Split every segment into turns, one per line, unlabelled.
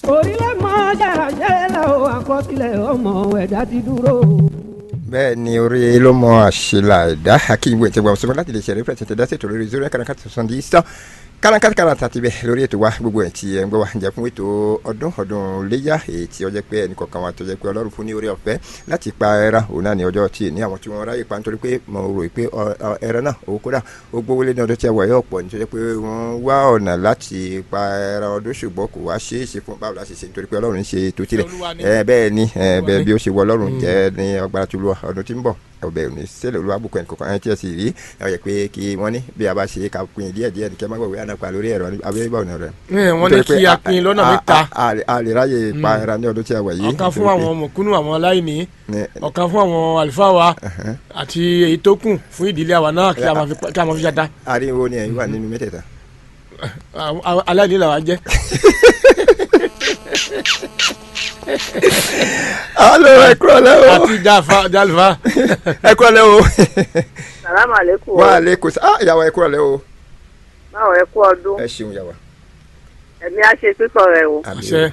orílẹ̀ mọ́ jàràjẹ́ o àkọsílẹ̀ ọmọ ẹ̀dá ti dúró.
bẹ́ẹ̀ ni orí ló mọ àṣìlá ẹ̀dá akíwé tí wọ́n sọ láti lè ṣe rẹ́pẹ̀tẹ̀ tẹ̀dá ṣètò lórí zero eight kàràkàtà sọ̀ndì sàn kàràkàtà kàràkàtà ti bẹ̀ lórí ètò wa gbogbo ẹ̀ tí ẹ̀ ń gbọ́ wa jẹ́ fún ètò ọdún ọdún léyà èyí tí ó jẹ́ pé ẹnì kọ̀ọ̀kan wa tó jẹ́ pé ọlọ́run fún ní orí ọ̀fẹ́ láti pa ẹran òun náà ní ọjọ́ tí ní àwọn tí wọ́n ráyè pa nítorí pé mo rò pé ẹran náà ó kódà ó gbówó lé ní ọdún tí a wà yóò pọ̀ nítorí pé wọ́n wá ọ̀nà láti pa ẹran ọdún ṣùgbọ́n kò wá ṣeé ṣe fún báwo la ṣe ṣe nítorí pé ọlọ́run ń ṣe ètò tirẹ̀ bẹ́ẹ̀ ni bẹ́ẹ̀ bí ó ṣe wọ ọlọ́run jẹ́ ní ọgbàrá tó lọ ọdún tí ń bọ̀ ọbẹ̀ òní sẹ́lẹ̀ olúwàbùkún ẹnì kọ̀ọ̀kan ẹni tí ẹ sì rí ẹ yẹ pé kí wọ́n ní bí a bá ṣe ká pin díẹ̀ díẹ̀ ní kí ẹ má gbàgbé ànàpà lórí ẹ̀rọ abẹ́rẹ́ ìbá òní rẹ̀.
wọ́n ní kí a pin lọ́nà mẹ́ta.
a lè ráyè pa ẹran ní ọdún tí a wà yìí.
ọ̀kan fún àwọn mọ̀kúnnù àwọn aláìní ọ̀kan fún àwọn àlùfáà wa àti èyí tó kù fún ìdílé àwa náà kí a máa fi ṣata.
ariwo ni ẹ̀yin wà nínú mẹ́tẹ̀ẹ̀ta.
aláìní làwa jẹ́
alo ẹ kúrò lẹ o.
àti jàfa jàlùfà.
ẹ kúrò lẹ o.
salamu aleykum.
wa aleykum sa ah yàwá ẹ kúrò lẹ o.
báwo ẹ kú ọdún.
ẹ ṣeun yàwá.
ẹ̀mí á ṣe pípọ̀ rẹ̀ o.
àṣẹ.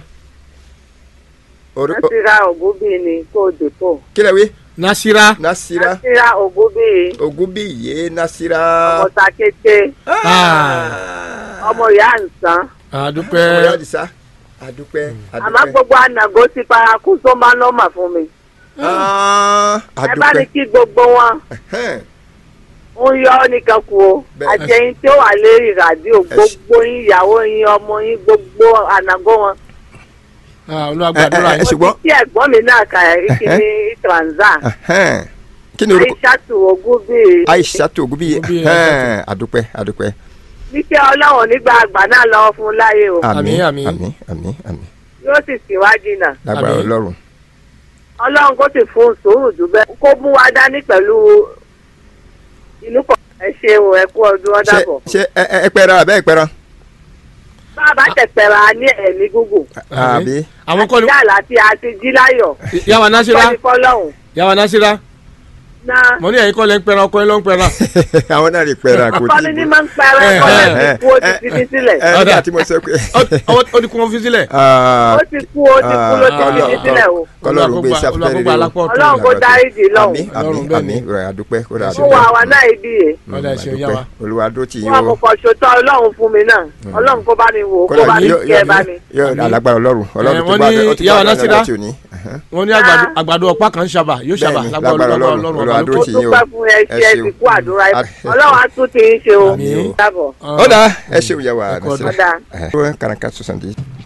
nasira ògúnbí ni kó o dè pọ̀.
kí lẹ wí.
nasira.
nasira.
nasira ògúnbí.
ògúnbí yé nasira.
ọmọ takété. ọmọ ìyá ǹsán.
àdúpẹ́.
ọmọ ìyá àdìsá adúpẹ́ adúpẹ́.
àmọ́ gbogbo ànàgó ti paraku tó máa nọ́mà fún mi. ẹ bá ní kí gbogbo wọn ń yọ ọ́ nìkan kú o àjẹyìn tí ó wà lérí ràdíò gbogbo yín ìyàwó yín ọmọ yín gbogbo ànàgó wọn.
olùwàgbàdúrà
ẹ ṣùgbọ́n.
mo ti kí ẹ̀gbọ́n mi náà kà ẹ́ kí ni transa.
kí ni orúkọ
aishatu ogunbi.
aishatu ogunbi adúpẹ́ adúpẹ́
níṣẹ́ ọlọ́run nígbà àgbà náà lọ́wọ́ fún láyé o.
àmín àmín
àmín àmín àmín.
yóò sì síwájú náà.
lágbára ọlọ́run.
ọlọ́run kò sì fún sùúrù jù bẹ́ẹ̀ kó mú wa dání pẹ̀lú inú kan. ẹ ṣeun ẹ kú ọdún ọdá bọ̀.
ṣe ẹ ẹ pẹra abẹ́ ẹ pẹra.
bá a bá tẹ̀pẹ̀rẹ̀ ní ẹ̀mí gúgùn.
àbí.
àwọn kọ́ni.
àti yàrá tí a ti jí láyọ̀.
yàwá nasira
kọ́ni fọlọ́hún.
yàwá nasira
náà.
mo ní ẹ̀yin kọ́ lẹ́ ń pẹ́ran ọkọ yín ló ń pẹ́ran.
àwọn náà lè pẹ́ran kò tí.
kọ́ni ní máa ń pẹ́ran kọ́ni ti kú ó ti fi ní sílẹ̀.
ẹ nígbà tí mo sọ pé.
ó ti kú wọn fi sílẹ̀.
ó ti kú ó ti kú ló ti fi ní sílẹ̀ o.
kọlọ́run gbé sáfẹ́rẹ́ rẹ o.
ọlọ́run kó dáríjì lọ́hùn.
àmín àmín àmín rẹ adúpẹ́ ó rà
ó wà wá náà ibi yẹn.
ọ̀dà ìṣe ìyá wa.
olúwa dó ti yín
wọn
o.
kò ṣòtọ́ ọlọ́run fún mi náà ọlọ́run kó bá mi wò kó bá mi kí ẹ bá mi.
yóò alágbára ọlọ́run ọlọ́run tó
wọ́n
bá
ní
ó ti
ìyá wa
bá
Násírà.
ọlọ́run tí ò ní.
wọ́n ní àgbàdo ọ̀pá kan ń ṣàbà yóò ṣàbà
Bẹ́ẹ̀ni,
lágbára
lágbára
ọlọ́run
Ọlọ́run,
ọlọ́run
Olúwa
ọba
dó
ó
tì
tún
yín o.
pẹ́ fún ẹ ṣe ẹ
ṣeun.
ti kú àdúrà ẹ
Àmín.
ọlọ́run á tún ti ń ṣe o
Àmín o.
dábọ̀.
ó dà ẹ ṣeun yà wá
Ẹ kú ọdún.
Násírà. ẹ kàràǹkà sọ̀sán di.